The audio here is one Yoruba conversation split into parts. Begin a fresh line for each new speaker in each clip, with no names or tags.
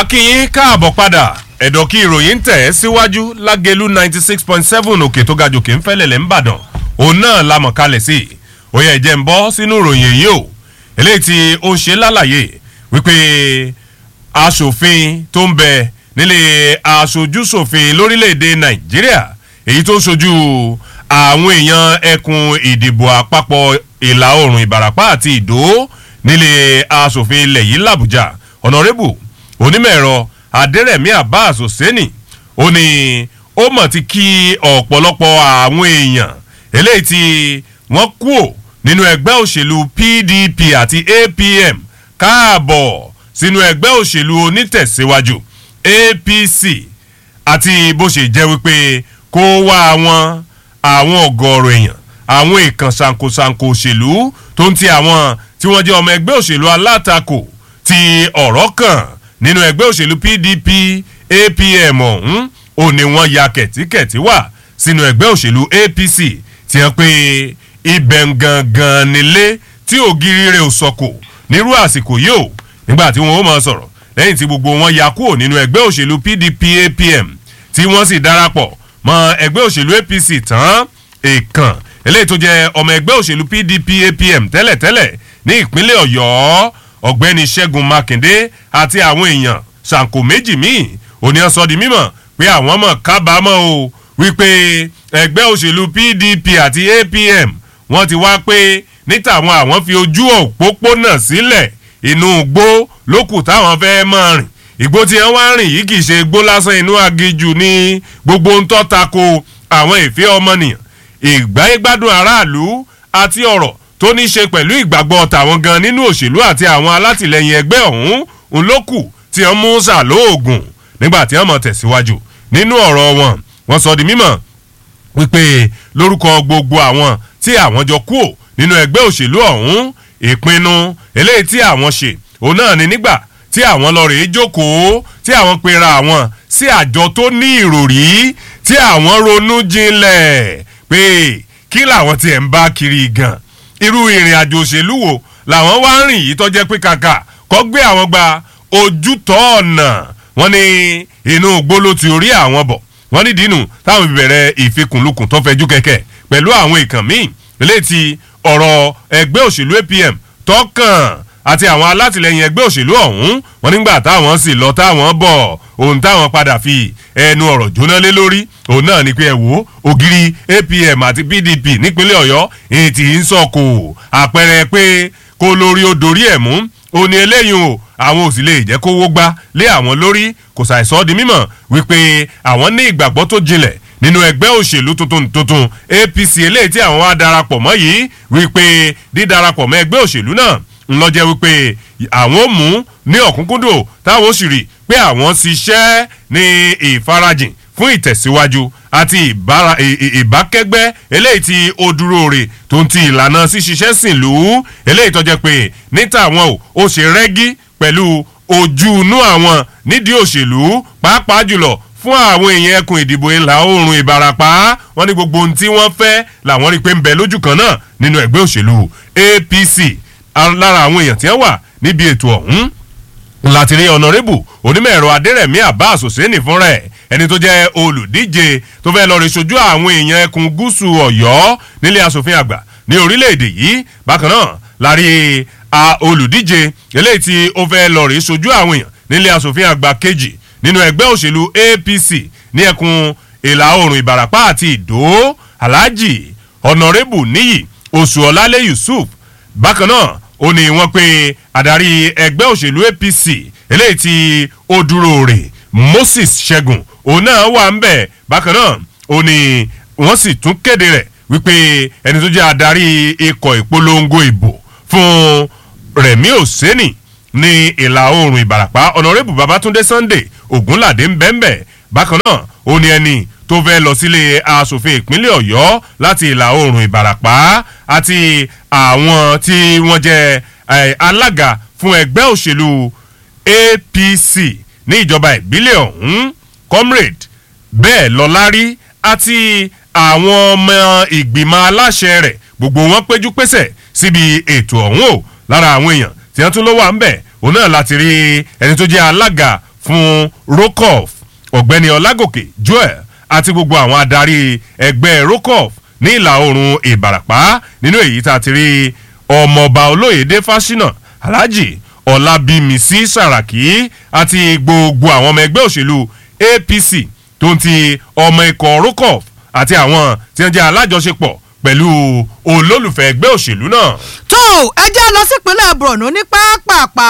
akínyín káàbọ̀ padà ẹ̀dọ̀ kí ìròyìn tẹ̀ ẹ́ síwájú lágẹ̀lú ninety six point seven òkè tó ga jòkè ń fẹ́lẹ̀lẹ̀ ń bàdàn òun náà la mọ̀ kalẹ̀ sí i ó yẹ jẹ́ ń bọ́ sínú ìròyìn èyí o eléyìí tí ó ń ṣe lálàyé wípé aṣòfin tó ń bẹ nílé aṣojúṣòfin lórílẹ̀‐èdè nàìjíríà èyí tó ń ṣojú àwọn èèyàn ẹkùn ìdìbò àpapọ̀ ìlà oòrùn ìbàràpá àti ìdó nílé aṣòfin ilẹ̀ yìí làbújá ọ̀nàrẹ́bù onímọ̀-ẹ̀rọ adẹ́rẹ̀mí abbas hosseini ó ní ó mọ̀ ti kí ọ̀pọ̀lọpọ̀ àwọn èèyàn eléyìí tí wọ́n kúò nínú ẹgbẹ́ òṣèlú pdp àti apm káàbọ̀ sínú ẹgbẹ́ òṣèlú onítẹ̀síwájú apc àti bó ṣe jẹ́ wípé kó wá àwọn àwọn ọ̀gọ̀ọ̀rọ̀ èèyàn àwọn ìkàn ṣàǹkóṣàǹkó òṣèlú tó ń ti àwọn tí wọ́n jẹ́ ọmọ ẹgbẹ́ òṣèlú alátakò ti ọ̀rọ̀ kan nínú ẹgbẹ́ òṣèlú pdp apm ọ̀hún ò ní wọ́n ya kẹ̀tíkẹ̀tí wà sínú ẹgbẹ́ òṣèlú apc tí wọ́n pe ibẹ̀ gangan nílé tí ògiri rẹ̀ ò sọ̀kò nírú àsìkò yìí ò nígbà tí wọ́n ó máa sọ̀rọ̀ lẹ́yìn tí gbogbo wọn ya kúrò nínú ẹgbẹ́ òṣèlú pdp apm tí wọ́n sì darapọ̀ mọ́ ẹgbẹ́ òṣèlú apc tán èèkàn eléyìí tó jẹ́ ọmọ ẹgbẹ́ òṣèlú pdp apm tẹ́lẹ̀tẹ́lẹ̀ ní ìpínlẹ̀ ọ̀yọ́ ọ̀gbẹ́ni ṣẹ́gun mákindé àti àwọn èèyàn ṣàǹkó méjì míì òní ọ̀sọ́ di mímọ̀ pé àwọn mọ̀ kábàámọ̀ o wípé ẹgbẹ́ òṣèlú pdp àti apm wọ́n ti wá pé níta àwọn àwọn fi ojú òpópónà sílẹ̀ inú igbó lókù táwọn fẹ́ mọ̀ rìn ìgbó tí wọ́n wá rìn yìí kì í ṣe igbó lásán inú agijù ní gbogbo ń tọ́ tako àwọn ìfẹ́ ọmọnìyàn ìgbáyégbádùn aráàlú àti ọ̀rọ̀ tó ní í ṣe pẹ̀lú ìgbàgbọ́ tàwọn gan nínú òṣèlú àti àwọn alátìlẹyìn ẹgbẹ́ ọ̀hún ń lókù tí wọ́n mú sàlóògùn nígbà tí wọ́n mọ̀ tẹ̀síwájú nínú ọ̀rọ̀ wọn wọ́n sọ di mímọ̀ wípé lórúkọ gbogbo àwọn tí àwọn jọ kúò nínú ẹgbẹ́ òṣèlú ọ̀hún ìpinnu eléyìí tí àwọn ṣe òun náà ni nígbà tí àwọn lọ rèé jókòó tí àwọn pera àwọn sí àjọ tó ní ìròrí tí àwọn ronú jinlẹ̀ pé kí làwọn tiẹ̀ ń bá kiri gan irú ìrìn àjò òṣèlú wo làwọn wá ń rìn yìí tó jẹ́ pé kàkà kọ́ gbé àwọn gba ojútọ̀ ọ̀nà wọn ní inú gbóló ti orí àwọn bọ̀ wọ́n ní dínú táwọn fi bẹ̀rẹ̀ ìfikùnlukùn tó fẹjú kẹ̀kẹ́ pẹ̀lú àwọn ìkàn míì létí ọ̀rọ̀ ẹgbẹ́ òṣèlú apm tọkàn àti àwọn alátìlẹyìn ẹgbẹ́ òṣèlú ọ̀hún wọn nígbà táwọn sì lọ táwọn bọ̀ ohun táwọn padà fi ẹnu ọ̀rọ̀ jóná lé lórí òun náà ni pé ẹ wò ògiri apm àti pdp nípínlẹ̀ ọ̀yọ́ èyí tí ń sọ̀kò àpẹẹrẹ pé kó lórí ó dorí ẹ̀ mú ó ní eléyìí o àwọn ò sì lè jẹ́ kówó gbá lé àwọn lórí kò ṣàìsọ́ di mímọ̀ wípé àwọn ní ìgbàgbọ́ tó jinlẹ̀ nínú ẹgbẹ́ òṣèlú tuntun tuntun apc eléyìí tí àwọn wá darapọ̀ mọ́ yìí wípé dídarapọ̀ mọ́ ẹgbẹ́ òṣèlú náà ńlọ́jẹ́ wípé àwọn ò mú ní ọ̀kúnkúndò táwọn ó sì rí pé àwọn ṣiṣẹ́ ní ìfarajìn fún ìtẹ̀síwájú àti ìbákẹ́gbẹ́ eléyìí tí ó dúró rè tó ń ti ìlànà ṣíṣiṣẹ́ sìn lù ú eléyìí tọ́jẹ́ pé níta àwọn ò ó ṣe rẹ́gí pẹ̀lú ojú inú àwọn nídìí òṣèlú pàápàá jùlọ fún àwọn èèyàn ẹkùn ìdìbò ìlà oòrùn ìbarapá wọn ní gbogbo ohun tí wọ́n fẹ́ làwọn rí i pé ń bẹ lójú kan náà nínú ẹgbẹ́ òṣèlú apc lára àwọn èèyàn tí wọ́n wà níbi ètò ọ̀hún láti rí ọ̀nàrẹ́bù onímọ̀ ẹ̀rọ adẹ́rẹ̀mí abbas hussein fúnra ẹ̀ ẹni tó jẹ́ olùdíje tó fẹ́ lọ rí sojú àwọn èèyàn ẹkùn gúúsù ọ̀yọ́ nílé asòfin àgbà ní orílẹ̀-èdè yìí bákan náà lárí olùdíje eléyìí tí ó fẹ́ lọ rí sojú àwọn èèyàn nílé asòfin àgbà kejì nínú ẹgbẹ́ òṣèlú apc ní ẹkùn ìlà oòrùn ìbàràpá àti ìdó alhaji ọ̀nàrẹ́bù níyì oṣùọ̀lálẹ̀ yusuf bákan náà ó ní wọ́n pé adarí ẹgbẹ́ òṣèlú apc eléyìí tí ó dúró rè moses ṣẹ́gun òun náà wà ń bẹ̀ bákan náà ó ní wọ́n sì tún kéde rẹ̀ wípé ẹni tó jẹ́ adarí ikọ̀ ìpolongo ìbò fún rẹ̀mí òsínì ní ìlà oòrùn ìbàràpá ọ̀nàrẹ́bù babatunde sunday ogunlade ń bẹ́ẹ̀ bákan náà ó ní ẹni tó fẹ́ lọ sílé asòfin ìpínlẹ̀ ọ̀yọ́ láti ìlà oòrùn ìbàràpá àti àwọn tí wọ́n jẹ́ alága fún ẹgbẹ́ òṣèlú apc ní ìjọba ìbílẹ̀ ọ̀hún comrade bẹ́ẹ̀ lọ́lárí àti àwọn ọmọ ìgbìmọ̀ aláṣẹ rẹ̀ gbogbo wọn péjú pésẹ̀ síbi ètò ọ̀hún o lára àwọn èèyàn tí wọ́n tún ló wà ń bẹ̀ òun náà láti rí ẹni tó jẹ́ alága fún rokoff ọ̀gbẹ́ni ọlágòkè joel àti gbogbo àwọn adarí ẹgbẹ́ rokoff ní ìlà oòrùn ìbàràpá nínú èyí tá a ti rí ọmọọba olóyèdè fásinà alhaji ọlábímísí sàràkí àti gbogbo àwọn ọmọ ẹgbẹ́ òṣèlú apc tó ń ti ọmọ ikọ̀ rokoff àti àwọn tí wọ́n jẹ́ alájọṣepọ̀ pẹ̀lú olólùfẹ́ ẹgbẹ́ òṣèlú náà.
tó ẹ jẹ́ lọ sípínlẹ̀ borno ní pápápá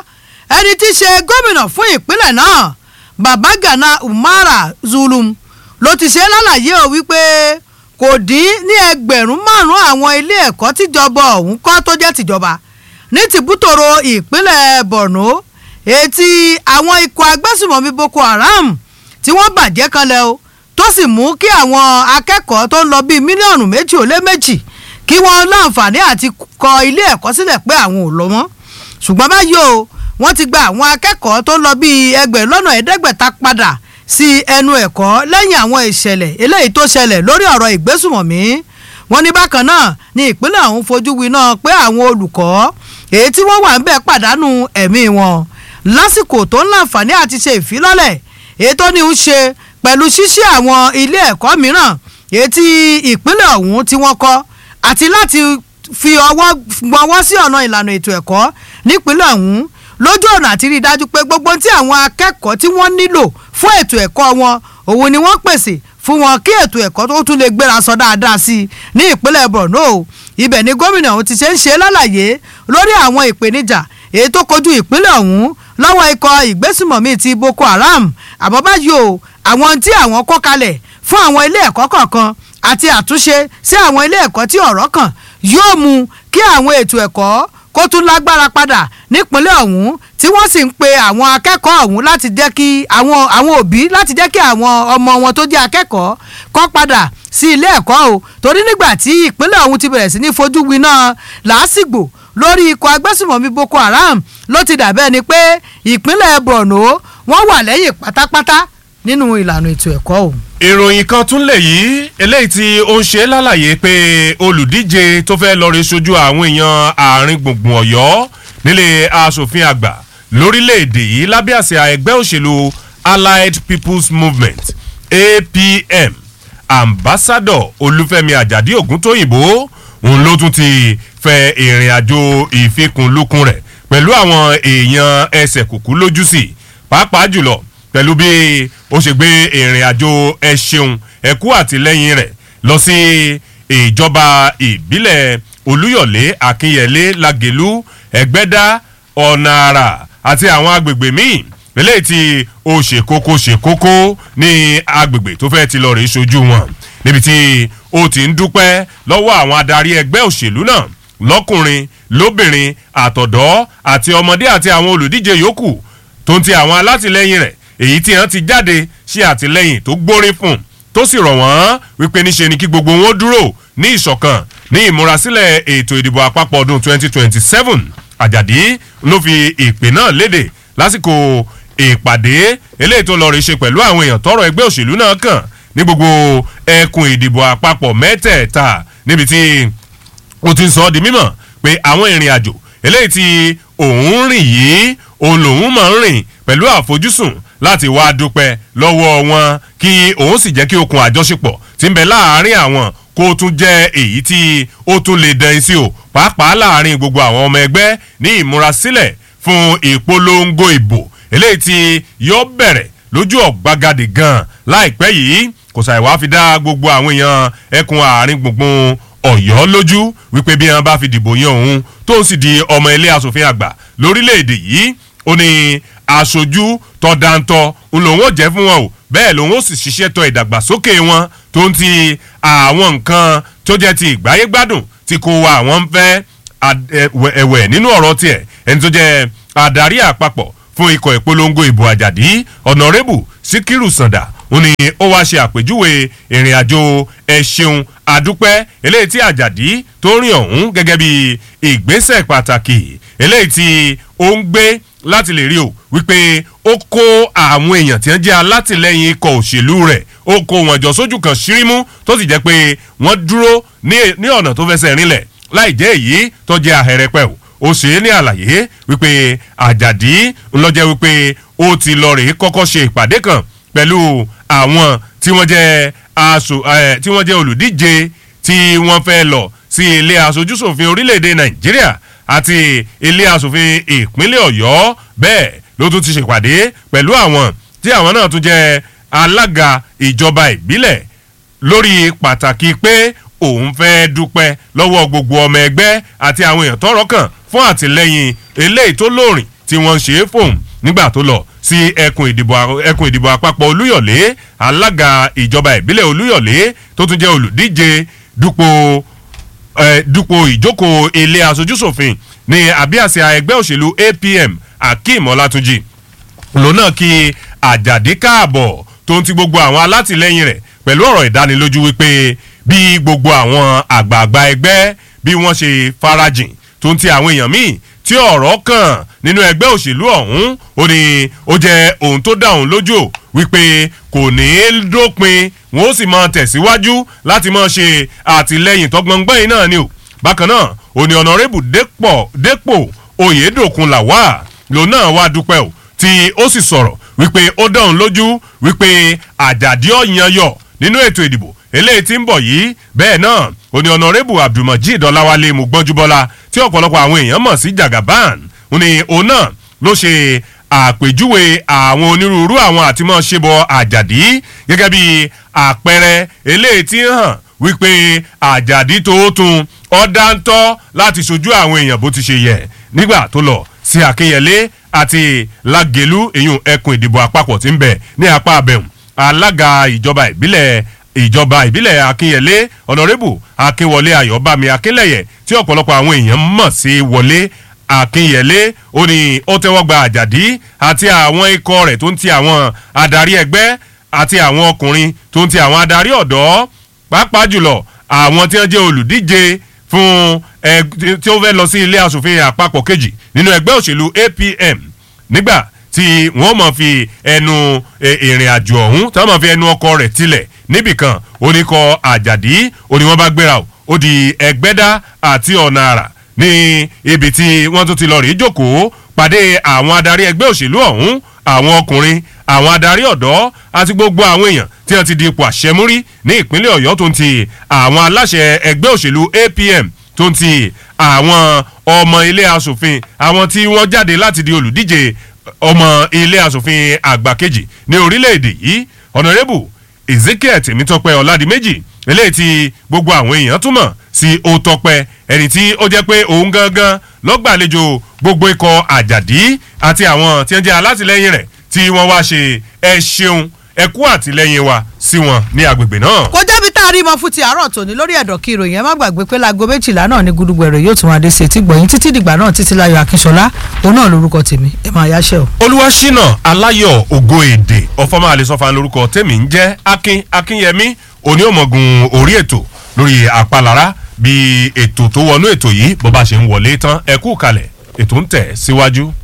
ẹni tí í ṣe gómìnà fún ìpínlẹ̀ náà babagana umara zulum ló ti ṣe lálàyé o wípé kò dín ní ẹgbẹ̀rún márùn-ún àwọn ilé ẹ̀kọ́ tíjọba ọ̀hún kọ́ tó jẹ́ tìjọba ní tìbútòrò ìpínlẹ̀ borno etí àwọn ikọ̀ agbésùmọ̀mí boko haram tí wọ́n bàjẹ́ kanlẹ̀ o tó sì mú kí àwọn akẹ́kọ̀ọ́ tó ń lọ bíi mílíọ̀nù méjì ó lé méjì kí wọ́n láǹfààní àti kọ ilé ẹ̀kọ́ sílẹ̀ pé àwọn ò lọ mọ́ ṣùgbọ́n báyìí o wọ́n ti gba àwọn akẹ́kọ̀ọ́ tó ń lọ bíi ẹgbẹ̀rún lọ́nà ẹ̀ẹ́dẹ́gbẹ̀ta padà sí ẹnu ẹ̀kọ́ lẹ́yìn àwọn ìṣẹ̀lẹ̀ eléyìí tó ṣẹlẹ̀ lórí ọ̀rọ̀ ìgbésùmọ̀mí wọ́n ní bákan náà ní ìpínlẹ̀ ọ̀hún fojú winá pé àwọn olùkọ́ èyí tí wọ́n wà ń bẹ̀ pàdánù ẹ̀mí wọn lásìkò tó ń láǹfààní àti ṣe ìfilọ́lẹ̀ èyí tó ní ń ṣe pẹ̀lú ṣíṣí àwọn ilé ẹ̀kọ́ mìíràn èyí tí ìpínlẹ̀ ọ̀hún tí wọ́n kọ́ àti láti fi ọwọ́ gbọ́wọ́ sí ọ̀nà ìlànà ètò ẹ̀kọ́ nípínlẹ̀ ọ̀hún lójú ọ̀nà àti rí i dájú pé gbogbo tí àwọn akẹ́kọ̀ọ́ tí wọ́n nílò fún ètò ẹ̀kọ́ wọn òun ni wọ́n pèsè fún wọn kí ètò ẹ̀kọ́ tó tún lè gbéra sọ dáadáa sí i ní ìpínlẹ̀ borno ibẹ̀ ni gómìnà ọ̀hún ti ṣe ń ṣe lálàyé lórí àwọn ìpèníjà èyí tó kojú ìpínlẹ̀ ọ̀hún lọ́wọ́ ikọ̀ ìgbésùmọ̀mí ti boko haram àmọ́ báyìí o àwọn tí àwọn kọ́ kalẹ̀ fún àwọn ilé ẹ̀kọ́ kọ̀ọ̀kan àti àtúnṣe sí àwọn ilé ẹ̀kọ́ tí ọ̀rọ̀ kàn yóò mú kí àwọn ètò ẹ̀kọ́ kó tún lágbára padà nípínlẹ̀ ọ̀hún tí wọ́n sì ń pe àwọn akẹ́kọ̀ọ́ ọ̀hún láti jẹ́ kí àwọn àwọn òbí láti jẹ́ kí àwọn ọmọ wọn tó jẹ́ akẹ́kọ̀ọ́ kọ́ padà sí ilé ẹ̀kọ́ o torí nígbà tí ìpínlẹ̀ ọ̀hún ti bẹ̀rẹ̀ sí ní fojú winá làásìgbò lórí ikọ̀ agbésùmọ̀mí boko haram ló ti dàbẹ́ ni pé ìpínlẹ̀ borno wọ́n wà lẹ́yìn pátápátá nínú ìlànà ètò ẹ̀kọ́ o.
ìròyìn kan tún lè yí eléyìí tí ó ń ṣe lálàyé pé olùdíje tó fẹ́ lọ́ọ́ rí sojú àwọn èèyàn àárín gbùngbùn ọ̀yọ́ nílé asòfin àgbà lórílẹ̀‐èdè yìí lábẹ́ àsíá ẹgbẹ́ òṣèlú allied people's movement apm ambassador olúfẹ́mi àjàdí ògúntóyìnbó òun ló tún ti fẹ ìrìn àjò ìfikùnlukùn rẹ̀ pẹ̀lú àwọn èèyàn ẹsẹ̀ kùkú lójú sí pàápàá jùlọ pẹ̀lú bí ó ṣe gbé ìrìn àjò ẹ ṣeun ẹkú àtìlẹ́yìn rẹ̀ lọ sí ìjọba ìbílẹ̀ olúyọ̀lé akínyẹlé lagelu ẹgbẹ́dá ọ̀nà àrà àti àwọn agbègbè míì eléyìí tí ó ṣe kókó ṣe kókó ní agbègbè tó fẹ́ ti lọ rèé sojú wọn níbi tí ó ti ń dúpẹ́ lọ́wọ́ àwọn adarí ẹgbẹ́ òṣèlú náà lọ́kùnrin lóbìnrin àtọ̀dọ́ àti ọmọdé àti àwọn olùdíje yòókù tó ń ti àwọn alátìlẹyìn rẹ̀ èyí tí wọ́n ti jáde ṣe àtìlẹyìn tó gbórí fún tó sì rọ̀ wọ́n wípé níṣe ni kí gbogbo wọn dúró ní ìṣọ̀kan ní ìmúrasílẹ̀ ètò ìdìbò àpapọ̀ ọdún 2027 àjàdí ló fi ìpè náà léde lásìkò ìpàdé eléyìí tó lọ rí ṣe pẹ̀lú àwọn èèyàn tọrọ ẹgbẹ́ òṣèlú náà kàn ní gbogbo ẹkùn ìdìbò àpapọ̀ mẹ́tẹ̀ẹ̀ta níbi tí ó ti ń sọ ọ́ di mímọ̀ pé àwọn ìrìn àjò eléyìí tí òun rìn yìí òun lòun máa ń rìn pẹ̀lú àfojúsùn láti wá dúpẹ́ lọ́wọ́ wọn kí òun sì jẹ́ kí okùn àjọṣepọ̀ ti ń bẹ láàárín àwọn kó tún jẹ́ èyí tí ó tún lè dán sí o pàápàá láàárín gbogbo àwọn ọmọ ẹgbẹ́ ní ìmúrasílẹ̀ fún ìpolongo ìbò eléyìí tí yóò bẹ̀rẹ̀ lójú ọ̀gbagadè gan láìpẹ́ yìí kò ṣàìwá fi dá gbogbo àwọn èèyàn ẹkùn àárín gbùngbùn ọ̀yọ́ lójú wípé bí wọn bá fi dìbò yan òun tó sì di ọmọ ilé asòfin àgbà lórílẹ̀‐èdè yìí ó ní aṣojú tọ́dántọ́ ń lòun ò jẹ́ fún wọn o bẹ́ẹ̀ lòun ó sì ṣiṣẹ́ tọ ìdàgbàsókè wọn tó ń ti àwọn nǹkan tó jẹ́ ti ìgbáyégbádùn tí kò wá àwọn ń fẹ́ ẹ̀wẹ̀ nínú ọ̀rọ̀ tiẹ̀ ẹni tó jẹ́ adarí àpapọ̀ fún ikọ̀ ìpolongo ìbò àjàdí ọ̀nàrẹ́bù síkírù sàǹdà ó ní ó wá ṣe àpèjúwe ìrìn àjò ẹ ṣeun àdúpẹ́ eléyìí tí àjàdí tó rìn ọ̀hún gẹ́gẹ́ bí ìgbésẹ̀ pàtàkì eléyìí tí ó ń gbé láti lè rí o wípé ó kó àwọn èèyàn tí wọ́n jẹ́ alátìlẹyìn ikọ̀ òṣèlú rẹ̀ ó kó wọn jọ sójú kan ṣírímú tó sì jẹ́ pé wọ́n dúró ní ọ̀nà tó fẹsẹ̀ rinlẹ̀ láì jẹ́ èyí tó jẹ́ ahẹ́rẹ́pẹ́ o ó ṣe é ní àlàyé wípé àjàdí ńlọ́jẹ́ wípé ó ti lọ rèé kọ́kọ́ ṣe ìpàdé kan pẹ̀lú àwọn tí wọ́n jẹ́ aṣo ẹ̀ tí wọ́n jẹ́ olùdíje tí wọ́n fẹ́ lọ sí ilé aṣojúṣòfin orílẹ̀-èdè nàìjíríà àti ilé aṣòfin ìpínlẹ̀ ọ̀yọ́ bẹ́ẹ̀ ló tún ti ṣèpàdé pẹ̀lú àwọn tí àwọn náà tún jẹ́ alága ìjọba ìbílẹ̀ lórí pàtàkì pé òun fẹ́ dúpẹ́ lọ́wọ́ gbogbo ọmọ ẹgbẹ́ àti àwọn èèyàn tọ́rọ̀ kàn fún àtìlẹ́yìn eléyìí tó lóòrìn tí wọ́n ń ṣe é fóun nígbà tó lọ sí ẹkùn ìdìbò ẹkùn ìdìbò àpapọ̀ olúyọ̀lé alága ìjọba ìbílẹ̀ olúyọ̀lé tó tún jẹ́ olùdíje dupò ẹ dupò ìjókòó ilé aṣojúṣòfin ní àbíàsíà ẹgbẹ́ òṣèlú apm akeem ọlátúnjì lòun náà kí àjàdí káàbọ̀ tó ń ti gbogbo àwọn alátìlẹyìn rẹ̀ pẹ̀lú ọ̀rọ̀ ìdánilójú wípé bí gbogbo àwọn àgbààgbà ẹgbẹ́ bí wọ́n ṣe farajìn tó ń ti àwọn èèyàn míì tí ọ̀rọ̀ kàn nínú ẹgbẹ́ òṣèlú ọ̀hún ó ní ó jẹ́ ohun tó dá òun lójú wípé kò ní í dópin wọn ó sì máa tẹ̀síwájú láti máa ṣe àtìlẹyìn tọgbọ̀ngbọ̀n yìí náà ni o bákan náà ó ní ọ̀nàrẹ́bù dépò oyèdòkun làwà lòun náà wá dúpẹ́ o tí ó sì sọ̀rọ̀ wípé ó dá òun lójú wípé àjàdí ọ̀yàn yọ nínú ètò ìdìbò eléyìí tí ń bọ̀ yìí bẹ́ẹ̀ náà ó ní ọ̀nàrẹ́bù abdulmajid ọláwálé mugbọ́njúbọ́lá tí ọ̀pọ̀lọpọ̀ àwọn èèyàn mọ̀ sí jagaban ó ní òun náà ló ṣe àpèjúwe àwọn onírúurú àwọn àtìmọ́ ṣebọ àjàdí gẹ́gẹ́ bí àpẹẹrẹ eléyìí tí ń hàn wípé àjàdí tóótun ọ̀dáńtọ́ láti ṣojú àwọn èèyàn bó ti ṣe yẹ nígbà tó lọ sí akínyẹlé àti lágẹ̀lú èyún ẹkùn ìdìbò àpapọ̀ tí ń bẹ̀ ní apá abẹ́hùn alága ìjọba ìbílẹ̀ ìjọba ìbílẹ̀ akínyẹlé ọ̀nàrẹ́bù akínwọlé ayọ̀bámi akínlẹ̀yẹ tí ọ̀pọ̀lọpọ̀ àwọn èèyàn mọ̀ sí wọlé akínyẹlé ó ní ó tẹ́wọ́ gba àjàdí àti àwọn ikọ̀ rẹ̀ tó ń ti àwọn adarí ẹgbẹ́ àti àwọn ọkùnrin tó ń ti àwọn adarí ọ̀dọ́ pàápàá jùlọ àwọn tí wọ́n jẹ́ olùdíje fún ẹ tí ó fẹ́ lọ sí ilé asòfin àpapọ̀ kejì nínú ẹgbẹ́ òṣèlú apm nígbà tí wọ́n mọ̀ fi ẹnu ìrìn àjò ọ̀hún tí wọ́n mọ̀ fi ẹnu ọkọ̀ rẹ̀ tilẹ̀ níbìkan oníkọ àjàdí òní wọ́n bá gbéra o ó di ẹgbẹ́dá àti ọ̀nà àrà ní ibi tí wọ́n tún ti lọ rí jókòó pàdé àwọn adarí ẹgbẹ́ òṣèlú ọ̀hún àwọn ọkùnrin àwọn adarí ọ̀dọ́ àti gbogbo àwọn èèyàn tí wọ́n ti di ipò àṣẹmúrí ní ìpínlẹ̀ ọ̀yọ́ tó ń ti àwọn aláṣẹ ẹgbẹ́ òṣèlú apm tó ń ti àwọn ọmọ ilé asòfin àwọn tí wọ́n jáde láti di olùdíje ọmọ ilé asòfin àgbà kejì ní orílẹ̀-èdè yìí ọ̀nàrẹ́bù ezekiel tèmítọ́pẹ́ ọ̀làdìmẹ́jì eléyìí tí gbogbo àwọn èèyàn túmọ̀ sí òtọ́pẹ́ ẹni tí ó jẹ́ pé òun gangan lọ́gbàlejò gbogbo ikọ̀ àjàdí àti àwọn tí wọ́n jẹ́ alátìlẹ́yìn rẹ̀ tí wọ́n wá ṣe ẹ ṣeun ẹ kú àtìlẹ́yìn wa sí wọn ní agbègbè náà.
kó jẹ́bi tá a rí mọ fún ti àárọ̀ tòní lórí ẹ̀dọ̀ kí ìròyìn ẹ má gbàgbé pé láago méjìlá náà ní gudugbẹ̀rẹ̀ yóò tún wá dé sí etí gbọ̀yìn títí dìgbà náà títí láyọ̀ akínṣọlá òun náà lórúkọ tèmi ẹ máa yáṣẹ́ o.
olúwaṣínà aláyọ̀ ògo èdè ọ̀fọ́mọ́ àlesọ́fà lórúkọ tèmi ń jẹ́ akin akínyẹmí òní òmọ̀gùn orí ètò lórí àpalára bí ètò tó wọnú ètò yìí bó bá ṣe ń wọlé tán ẹ kú kalẹ̀ ètò ń tẹ̀ síwájú.